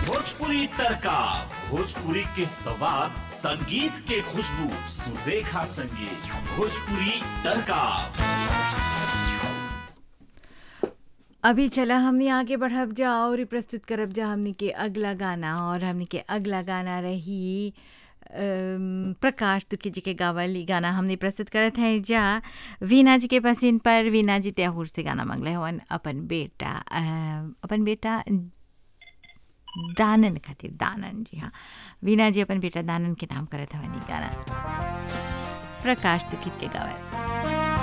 भोजपुरी तड़का भोजपुरी के सवाद संगीत के खुशबू सुरेखा संगीत भोजपुरी तड़का अभी चला हमने आगे बढ़ब जा और प्रस्तुत करब जा हमने के अगला गाना और हमने के अगला गाना रही अम, प्रकाश दुखी जी के गावल ई गाना हमने प्रस्तुत करत हैं जा वीना जी के पसीन पर वीना जी त्याहुर से गाना मंगले हवन अपन बेटा अ, अपन बेटा दानन खातिर दानन जी हाँ वीना जी अपन बेटा दानन के नाम करत हवन ई गाना प्रकाश दुखी के गावल